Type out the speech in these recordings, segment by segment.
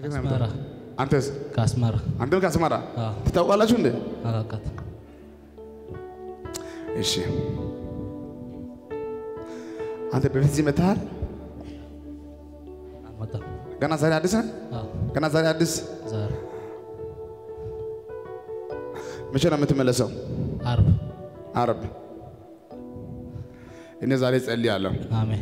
ከየት ነው አስመራ የመጣው? አንተስ? ከአስመራ አንተም ከአስመራ አዎ። ትታውቃላችሁ እንዴ? አላውቃትም። እሺ አንተ በፊት እዚህ መጥተሃል? አልመጣም። ገና ዛሬ አዲስ ነህ? አዎ፣ ገና ዛሬ አዲስ። ዛሬ መቼ ነው የምትመለሰው? አርብ። አርብ። እኔ ዛሬ ጸልያለሁ። አሜን።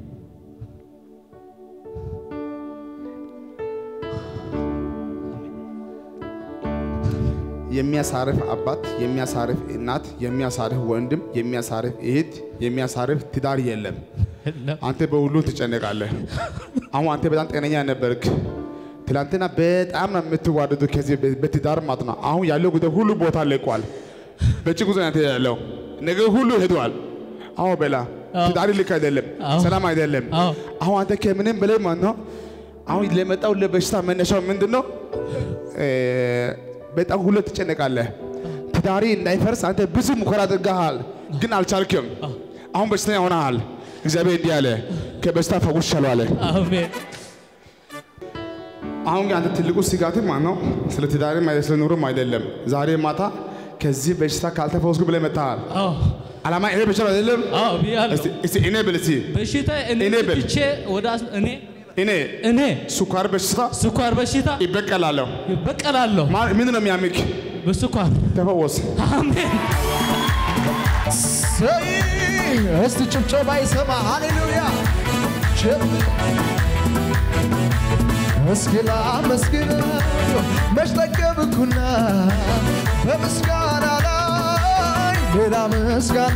የሚያሳርፍ አባት፣ የሚያሳርፍ እናት፣ የሚያሳርፍ ወንድም፣ የሚያሳርፍ እህት፣ የሚያሳርፍ ትዳር የለም። አንተ በሁሉ ትጨነቃለህ። አሁን አንተ በጣም ጤነኛ ነበርክ። ትላንትና በጣም ነው የምትዋደዱ ከዚህ በ- በትዳር ማለት ነው። አሁን ያለው ጉዳይ ሁሉ ቦታ ለቋል። በጭንቅ ውስጥ ነው አንተ ያለው ነገር ሁሉ ሄዷል። አዎ በላ አዎ። ትዳር ልክ አይደለም፣ አዎ። ሰላም አይደለም። አዎ። አሁን አንተ ከምንም በላይ ማለት ነው አሁን ለመጣው ለበሽታ መነሻው ምንድን ነው? እ፣ በጣም ሁሉ ትጨነቃለህ። ትዳሪ እንዳይፈርስ አንተ ብዙ ሙከራ አድርገሃል፣ ግን አልቻልክም። አሁን በሽተኛ ሆነሃል። እግዚአብሔር እንዲህ አለ፣ ከበሽታ ፈውሻለሁ አለ። አሜን። አሁን ግን አንተ ትልቁ ስጋት ማለት ነው ስለ ትዳርም አይደለም ስለ ኑሮም አይደለም። ዛሬ ማታ ከዚህ በሽታ ካልተፈወስኩ ብለህ መጥተሃል። አዎ፣ ዓላማ ይሄ በሽታ አይደለም። አዎ ብያለሁ። እስቲ እስቲ እኔ ብል እስቲ በሽታ እኔ እኔ ብል። ትቼ ወደ አስ- እኔ እኔ እኔ ስኳር በሽታ ስኳር በሽታ ይበቀላለሁ። ይበቀላለሁ ማ- ምንድን ነው የሚያምክ? በስኳር ተፈወስ። አሜን። ሰይ እስቲ ጭብጨባ ይሰማ ሃሌሉያ ጭብ እስኪ ላመስግነው መች ጠገብኩና በምስጋና ላይ ሌላ ምስጋና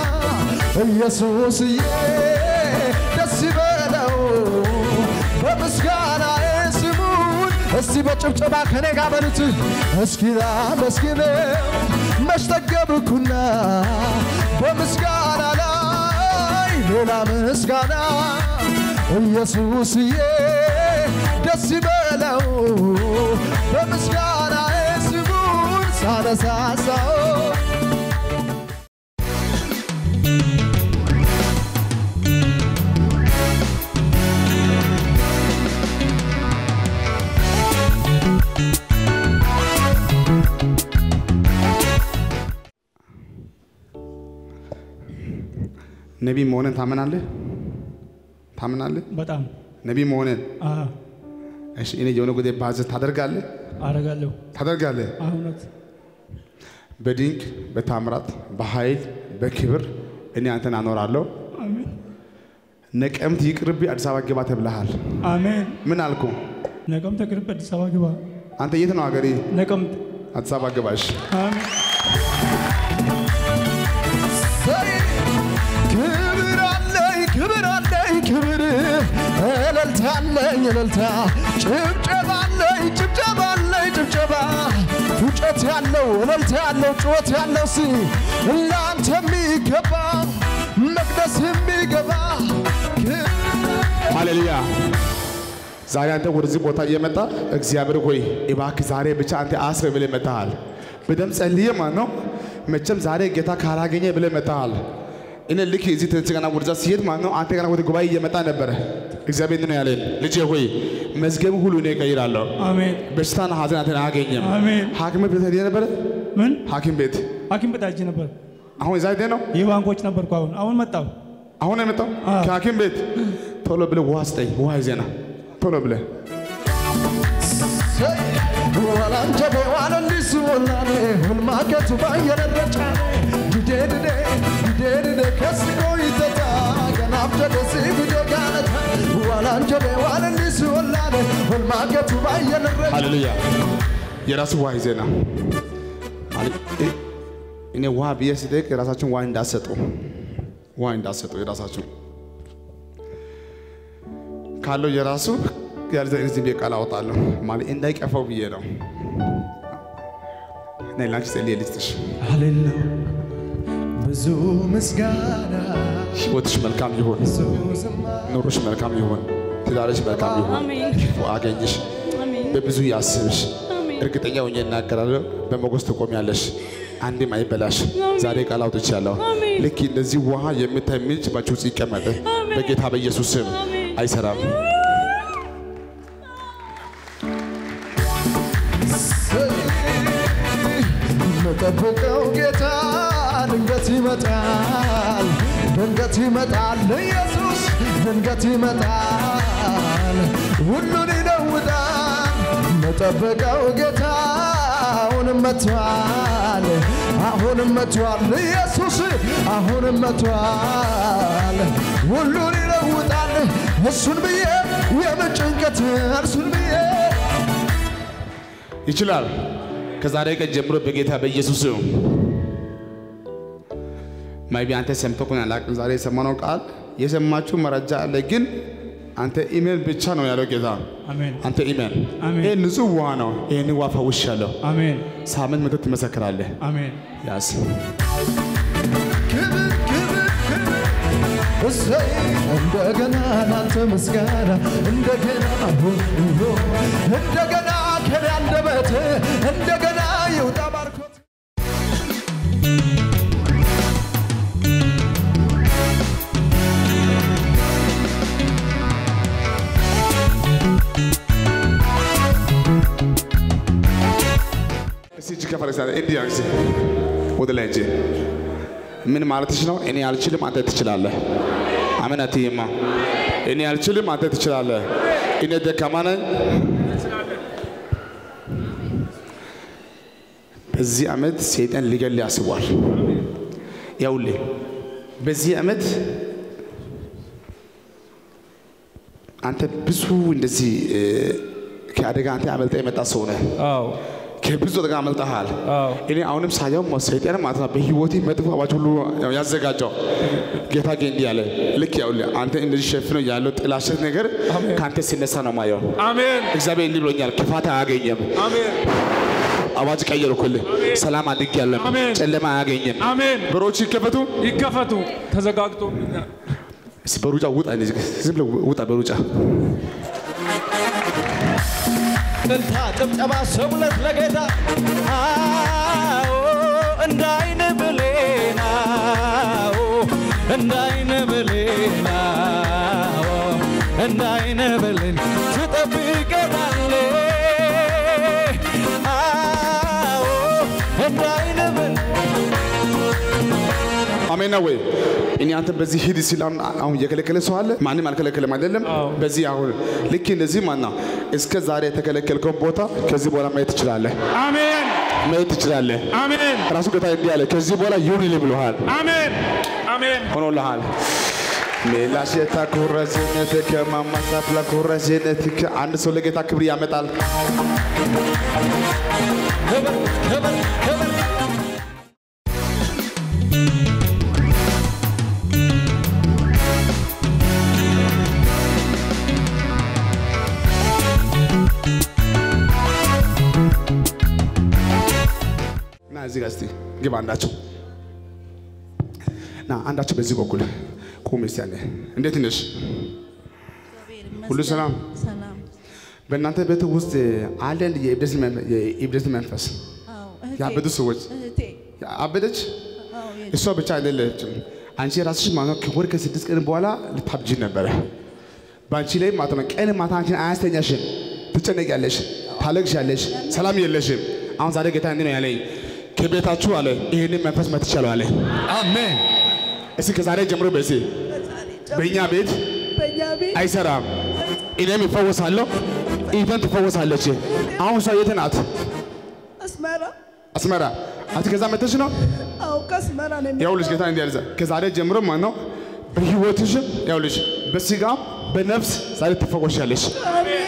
ኢየሱስዬ ደስ ይበለው በምስጋና ስሙን እስቲ በጭብጨባ ከኔ ጋር በሉት እስኪ ላመስግነው መች ጠገብኩና በምስጋና ላይ ሌላ ምስጋና ኢየሱስዬ ደስ ይበለው በምስጋና ስሙን ሳነሳሳው ነቢይ መሆንን ታምናለህ? ታምናለህ? በጣም ነቢይ መሆንን አዎ፣ እሺ፣ እኔ የሆነ ጉዳይ ባዘዝ ታደርጋለህ? አደርጋለሁ። ታደርጋለህ? እውነት በድንቅ በታምራት በኃይል በክብር እኔ አንተን አኖራለሁ። አሜን፣ ነቀምት ይቅርብ፣ አዲስ አበባ ግባ ተብለሃል። አሜን። ምን አልኩ? ነቀምት ቅርብ አዲስ አበባ ግባ። አንተ የት ነው ሀገሬ? ነቀምት አዲስ አበባ ግባሽ። አሜን። ሰይ ክብር አለኝ ክብር አለኝ ክብር እልልታ አለኝ እልልታ ጭብጨባ አለኝ ጭብጨባ አለኝ ጭብጨባ ፉጨት ያለው እልልታ ያለው ጩኸት ያለው ሲ ለአንተ የሚገባ መቅደስ የሚገባ ሃሌሉያ። ዛሬ አንተ ወደዚህ ቦታ እየመጣ እግዚአብሔር ሆይ እባክህ ዛሬ ብቻ አንተ አስበ ብለህ መጥተሃል። በደም ጸልዬ ማለት ነው። መቼም ዛሬ ጌታ ካላገኘ ብለህ መጥተሃል። እኔ ልክ እዚህ ተነስቼ ገና ወደዛ ሲሄድ ማለት ነው አንተ ገና ወደ ጉባኤ እየመጣ ነበረ። እግዚአብሔር ነው ያለኝ፣ ልጄ ሆይ መዝገብ ሁሉ እኔ እቀይራለሁ። አሜን፣ በሽታና ሐዘን አንተን አያገኝም። አሜን። ሐኪም ቤት ሄደህ ነበረ? ምን ሐኪም ቤት ሐኪም ቤት ሄጄ ነበር። አሁን እዛ ሄደህ ነው? የባንኮች ነበርኩ። አሁን አሁን መጣሁ። አሁን ነው የመጣው አዎ። ከሐኪም ቤት። ቶሎ ብለህ ውሃ ስጠኝ፣ ውሃ ይዘና ቶሎ ብለህ ዋላንጀቤ ዋለሊስ ወላኔ ሁልማከቱ ባየነረጫ ድዴ ድዴ ድዴ ድዴ ከስጎ ይተታ ገናፍ ጀደሲ ጉዴ ጋነታ ዋላንጀቤ ዋለሊስ ወላኔ ሁልማከቱ ባየነረጫ ሃሌሉያ። የራሱ ውሃ ይዘና ማለት እ- እኔ ውሃ ብዬ ስጠይቅ የራሳችሁን ውሃ እንዳሰጡ ውሃ እንዳሰጡ የራሳችሁ ካለው የራሱ ያልዘ ዝም ብዬ ቃል አወጣለሁ ማለት እንዳይቀፈው ብዬ ነው። ነይ ላንቺ ጸልዬ ልስጥሽ። ሃሌሉያ ብዙ ምስጋና ህይወትሽ መልካም ይሁን፣ ብዙ ዝማሬ ኑሮሽ መልካም ይሁን፣ ትዳርሽ መልካም ይሁን፣ አሜን። ክፉ አገኝሽ፣ አሜን። በብዙ ያስብሽ። አሜን። እርግጠኛ ሆኜ እናገራለሁ፣ በሞገስ ትቆሚያለሽ፣ አንድም አይበላሽ። ዛሬ ቃል አውጥቻለሁ። አሜን። ልክ እንደዚህ ውሃ የምታይ ምንጭ ባንቺ ውስጥ ይቀመጥ በጌታ በኢየሱስ ስም። አሜን። አይሰራም። መጠብቀው ጌታ ድንገት ይመጣል ድንገት ይመጣል ኢየሱስ ድንገት ይመጣል ሁሉን ይለውጣል መጠበቀው ጌታ አሁንም መጥቷል አሁንም መጥቷል ኢየሱስ አሁንም መጥቷል ሁሉን ይለውጣል እሱን ብዬ የምን ጭንቀት እርሱን ብዬ ይችላል። ከዛሬ ቀን ጀምሮ በጌታ በኢየሱስ ስም ማይቢ አንተ ሰምተህ ከሆነ አላውቅም። ዛሬ የሰማነው ቃል የሰማችሁ መረጃ አለ፣ ግን አንተ ኢሜል ብቻ ነው ያለው ጌታ። አሜን አንተ ኢሜል አሜን። ይህ ንጹህ ውሃ ነው። ይህን ውሃ ፈውሻለሁ። አሜን ሳምንት መቶ ትመሰክራለህ። አሜን ያስ ክብር ክብር ክብር እሰይ እንደገና ላንተ ምስጋና እንደገና ሆ ሆ እንደገና ከኔ አንደበት እንደገና ይውጣ ባርኮት እስቲ እጅ ከፈረስ እንዲህ ያርግ እስቲ ወደ ላይ እጅ ምን ማለትሽ ነው? እኔ አልችልም፣ አንተ ትችላለህ። አሜን አትይማ። እኔ አልችልም፣ አንተ ትችላለህ። እኔ ደካማ ነኝ። በዚህ ዓመት ሰይጣን ሊገል ያስቧል። ያውልህ በዚህ ዓመት አንተ ብዙ እንደዚህ እ፣ ከአደጋ አንተ አመልጠ የመጣ ሰው ነህ። አዎ ከብዙ አደጋ አመልጠሃል። አዎ እኔ አሁንም ሳየው ሰይጣን ማለት ነው በህይወቴ መጥፎ አዋጅ ሁሉ ያው ያዘጋጀው ጌታ ግን እንዲህ ያለ ልክ ያውልህ አንተ እንደዚህ ሸፍነው ያለው ጥላሸት ነገር ከአንተ ሲነሳ ነው ማየው። አሜን እግዚአብሔር እንዲህ ብሎኛል፣ ክፋት አያገኘም። አሜን አዋጅ ቀየርኩልህ። ሰላም አድርጌያለሁ። አሜን። ጨለማ አያገኘም። አሜን በሮች ይከፈቱ። ይከፈቱ ተዘጋግቶብኛል እስኪ በሩጫ ውጣ፣ እንደዚህ ዝም ብለህ ውጣ በሩጫ እልልታ ጭብጨባ ሰውለት ለጌታ አዎ እንደ አይን ብሌን አዎ እንደ አይን ብሌን አዎ እንደ አይን ብሌን ትጠብቀናለህ አዎ እንደ አይን ብሌን አሜን ነው ወይ? እኔ አንተ በዚህ ሂድ ሲል አሁን አሁን እየከለከለ ሰው አለ? ማንም አልከለከለም አይደለም? በዚህ አሁን ልክ እንደዚህ ማና እስከ ዛሬ የተከለከልከውን ቦታ ከዚህ በኋላ ማየት ትችላለህ፣ አሜን ማየት ትችላለህ። አሜን ራሱ ጌታ እንዲህ አለ፣ ከዚህ በኋላ ይሁንልህ ብሎሃል፣ አሜን አሜን ሆኖልሃል። ሜላሸታ ኩረዝነት ከማማሳፍላ ኩረዝነት አንድ ሰው ለጌታ ክብር ያመጣል። ክብር ክብር ክብር ና እዚህ ጋር እስቲ ግባ አንዳቸው ና አንዳቸው በዚህ በኩል ቁም እስቲ ያለ እንዴት ነሽ? ሁሉ ሰላም? ሰላም። በእናንተ ቤት ውስጥ አለ እንደ የእብደት መንፈ- የእብደት መንፈስ አዎ፣ እህቴ- ያበዱ ሰዎች እህቴ አበደች። አዎ፣ የ- እሷ ብቻ አይደለችም። አንቺ ራስሽ ማለት ነው ከወር ከስድስት ቀን በኋላ ልታብጂ ነበረ። በአንቺ ላይ ማለት ነው ቀን ማታ አንቺን አያስተኛሽም። ትጨነቂያለሽ፣ ታለቅሻለሽ፣ ሰላም የለሽም። አሁን ዛሬ ጌታ እንዲህ ነው ያለኝ ከቤታችሁ አለ ይህንን መንፈስ መትቻለሁ አለ። አሜን እስኪ ከዛሬ ጀምሮ በዚህ በእኛ ቤት በእኛ ቤት አይሰራም። እኔም ይፈወሳለሁ፣ ኢቨን ትፈወሳለች። አሁን እሷ የት ናት? አስመራ አስመራ። አንቺ ከዛ መተሽ ነው አዎ፣ ከአስመራ ነው የመጣው። ያውልሽ ጌታ እንዲህ ያለ ከዛሬ ጀምሮ ማለት ነው በህይወትሽ ያውልሽ በስጋም በነፍስ ዛሬ ትፈወሻለሽ። አሜን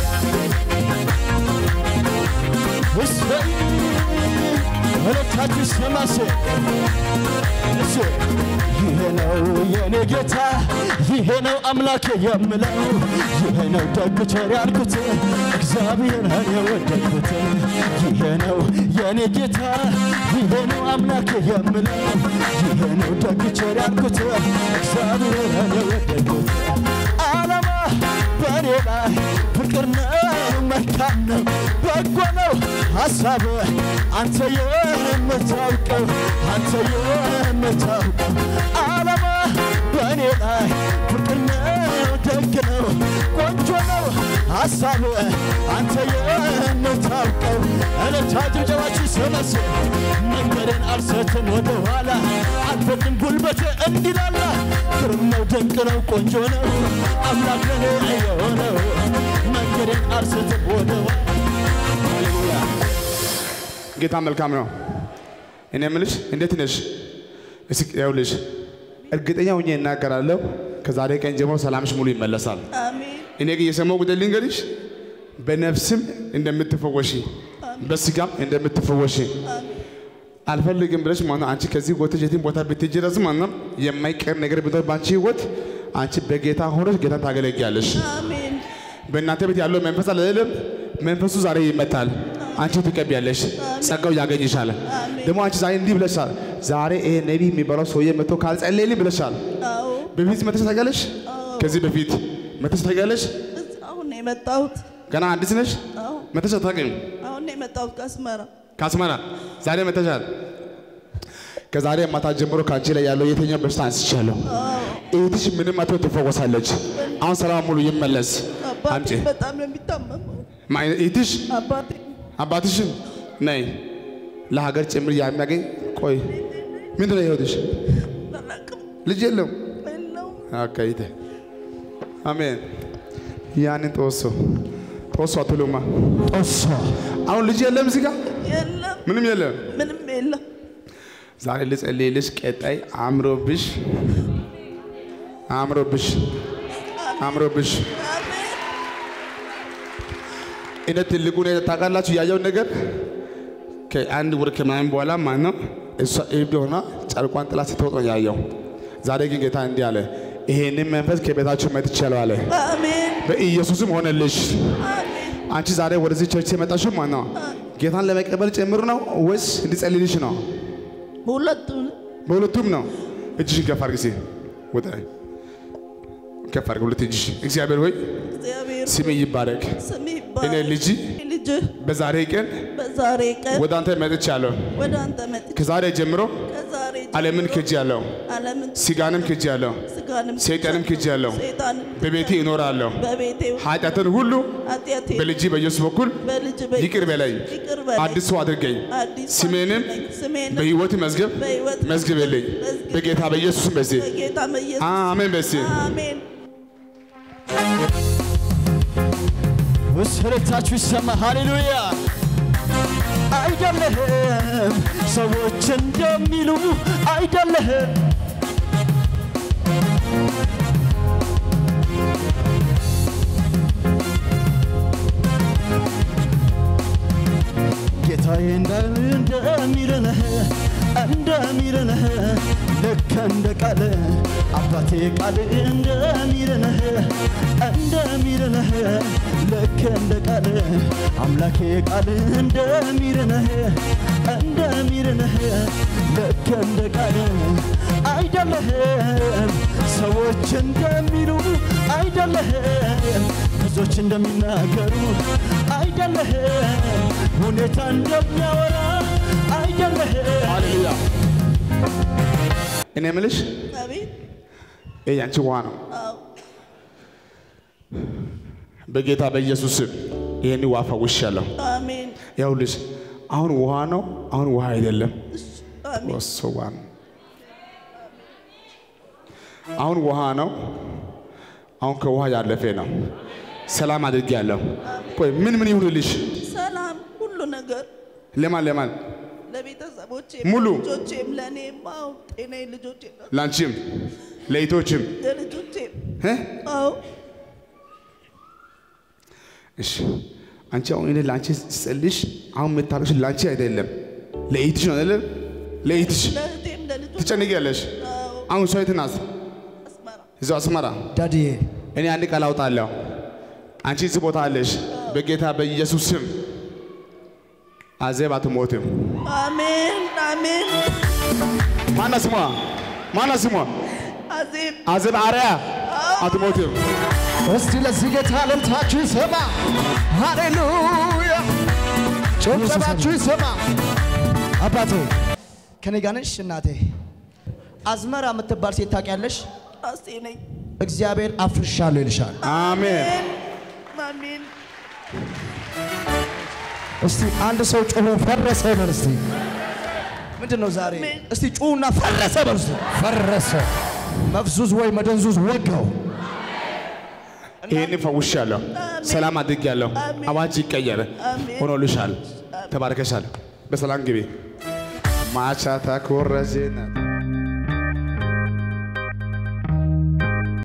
እሰይ መልእክታችሁ ይሰማሴ እሱ ይሄ ነው የኔ ጌታ ይሄ ነው አምላኬ የምለው ይሄ ነው ደግ ቸር ያልኩት እግዚአብሔርን የወደድኩት ይሄ ነው የኔ ጌታ ይሄ ነው አምላኬ የምለው ይሄ ነው ደግ ቸር ያልኩት እግዚአብሔርን የወደድኩት ዓላማ በኔ ላይ ፍቅር ነው መልካም ነው በጎ ነው ሐሳብ አንተ የምታውቀው አንተ የምታውቀው ዓላማ በእኔ ላይ ፍቅር ነው ደግ ነው ቆንጆ ነው ሀሳብ አንተ የምታውቀው እልልታ ጭብጨባችሁ ሰመስ መንገድን አልሰትም ወደ ኋላ አልፈቅም ጉልበቴ እንዲላላ ግሩም ነው ድንቅ ነው ቆንጆ ነው አምላክ ለኔ የሆነው መንገድን አልሰትም ወደ ኋላ ሃሌሉያ ጌታ መልካም ነው። እኔ የምልሽ እንዴት ነሽ? እስኪ ይኸውልሽ እርግጠኛ ሆኜ እናገራለሁ ከዛሬ ቀን ጀምሮ ሰላምሽ ሙሉ ይመለሳል። አሜን እኔ ግን የሰማው ጉዳይ ልንገርሽ፣ በነፍስም እንደምትፈወሺ በስጋም እንደምትፈወሺ አልፈልግም ብለሽ ማለት ነው። አንቺ ከዚህ ወጥተሽ የትም ቦታ ብትሄጂ ድረስ ማለት ነው የማይቀር ነገር ቢኖር በአንቺ ህይወት አንቺ በጌታ ሆነሽ ጌታን ታገለግያለሽ። አሜን በእናንተ ቤት ያለው መንፈስ አለ አይደለም? መንፈሱ ዛሬ ይመታል። አንቺ ትቀቢያለሽ፣ ጸጋው ያገኝሻል። ደግሞ አንቺ ዛሬ እንዲህ ብለሻል። ዛሬ ይሄ ነቢይ የሚባለው ሰውዬ መጥቶ ካልጸለየልኝ ብለሻል። አዎ በፊት መተሽ ታውቂያለሽ? ከዚህ በፊት መተሽ ታውቂያለሽ? እዚህ አሁን ነው የመጣሁት ገና አዲስ ነሽ? አዎ መተሽ አታውቂም? አሁን ነው የመጣሁት ከአስመራ ከአስመራ ዛሬ መተሻል። ከዛሬ ማታ ጀምሮ ከአንቺ ላይ ያለው የትኛው በሽታ አንስቻለሁ። እህትሽ ምንም አትሆን ትፈወሳለች። አሁን ሰላም ሙሉ ይመለስ። አባቴ አምጪ በጣም ነው የሚታመመው ማ- እህትሽ አባቴ አባትሽን ነይ ለሀገር ጭምር የሚያገኝ ቆይ ምንድን ነው ህይወትሽ? አላውቅም ልጅ የለም የለውም አካይተ አሜን ያንን ጦሶ ጦሶ አትሉማ ጦሶ አሁን ልጅ የለም እዚህ ጋር የለም ምንም የለም። ምንም የለም ዛሬ ልጸልይልሽ፣ ቀጣይ አምሮብሽ አምሮብሽ አምሮብሽ አሜን እኔ ትልቁ ነገር ታውቃላችሁ፣ ያየውን ነገር ከአንድ ወር ከምናምን በኋላ ማለት ነው እሷ እብድ ሆና ጨርቋን ጥላ ስትወጥ ነው ያየው። ዛሬ ግን ጌታ እንዲህ አለ፣ ይሄንን መንፈስ ከቤታችሁ መትቻለሁ አለ። አሜን በኢየሱስም ሆነልሽ። አሜን አንቺ ዛሬ ወደዚህ ቸርች የመጣሽው ማለት ነው ጌታን ለመቀበል ጭምር ነው ወይስ እንዲጸልይልሽ ነው? ሁለቱን በሁለቱም ነው። እጅሽን ከፍ አድርጊ እስኪ ወደ ላይ ከፍ አድርጊ ሁለት እጅሽ። እግዚአብሔር ሆይ እግዚአብሔር ስሜ ይባረክ። ስም እኔ ይባረክ ልጅ ልጅህ በዛሬ ቀን በዛሬ ቀን ወደ አንተ መጥቻለሁ። ወደ አንተ መጥቼ ከዛሬ ጀምሮ ከዛሬ ዓለምን ጀምሮ ክጄአለሁ፣ ዓለምን ስጋንም ክጄአለሁ፣ ስጋንም ሰይጣንም ክጄአለሁ። ሰይጣንም በቤቴ እኖራለሁ። በቤቴ ኃጢአትን ሁሉ ኃጢአቴ በልጅ በኢየሱስ በኩል በልጅ ይቅር በለኝ፣ ይቅር በለኝ አዲስ ሰው አድርገኝ፣ አዲስ ሰው ስሜንም አድርገኝ። ስሜንም በሕይወት መዝገብ በሕይወት መዝግብልኝ። መዝግብ። በጌታ በኢየሱስም በዚህ በጌታ በኢየሱስ አሜን። በዚህ አሜን ውስረታችሁ ይሰማ ሃሌሉያ አይደለህም ሰዎች እንደሚሉ አይደለህም ጌታዬ እንዳል እንደሚልንህ እንደሚልንህ ልክ እንደ ቃል አባቴ ቃል እንደሚልንህ እንደሚልንህ ልክ እንደ ቃል አምላኬ ቃል እንደሚልንህ እንደሚልንህ ልክ እንደ ቃል አይደለህም ሰዎች እንደሚሉ አይደለህም ብዙዎች እንደሚናገሩ አይደለህም ሁኔታ እንደሚያወራ አይደለህም ሃሌሉያ። እኔ የምልሽ አቤት ይሄ ያንቺ ውሃ ነው። አዎ በጌታ በኢየሱስ ስም ይሄን ውሃ ፈውሻለሁ። አሜን ይኸውልሽ አሁን ውሃ ነው፣ አሁን ውሃ አይደለም። አሜን ወስዋን አሁን ውሃ ነው፣ አሁን ከውሃ ያለፈ ነው። ሰላም አድርጌያለሁ። ቆይ ምን ምን ይሁንልሽ? ሰላም ሁሉ ነገር ለማን ለማን? ለቤተሰቦቼ ሙሉ? ልጆቼም ለእኔም አዎ ጤናዬ ልጆቼ ላንቺም ለይቶችም ለልጆቼም እ? አዎ እሺ አንቺ አሁን እኔ ለአንቺ ስጸልሽ አሁን የምታለቅሽ ለአንቺ አይደለም ለኢትሽ ነው አይደለም? ለኢትሽ ለእህቴም ለልጆቼ ትጨንቂያለሽ። አዎ አሁን ሰው የት ናት? አስመራ እዛው አስመራ። ዳድዬ እኔ አንድ ቃል አውጣለሁ። አንቺ እዚህ ቦታ አለሽ። በጌታ በኢየሱስ ስም አዜብ አትሞትም። አሜን አሜን ማና ስሟ ማና ስሟ? አዜብ አዜብ አርያ አትሞትም። እስቲ ለዚህ ጌታ እልልታችሁ ይሰማ ሃሌሉያ ጭብጨባችሁ ይሰማ አባቴ ከኔ ጋር ነሽ እናቴ አዝመራ የምትባል ሴት ታውቂያለሽ ራሴ ነኝ እግዚአብሔር አፍርሻለሁ ይልሻል አሜን አሜን እስቲ አንድ ሰው ጮሆ ፈረሰ በል እስቲ። ምንድን ነው ዛሬ? አሜን። እስቲ ጩሁና ፈረሰ በል እስቲ። ፈረሰ። መፍዙዝ ወይ መደንዙዝ ወጋው። ይህን ፈውሻለሁ፣ ሰላም አድርጌያለሁ። አሜን። አዋጅ ይቀየር፣ አሜን። ሆኖልሻል፣ ተባርከሻል። በሰላም ግቢ። ማቻታ ኮረዜና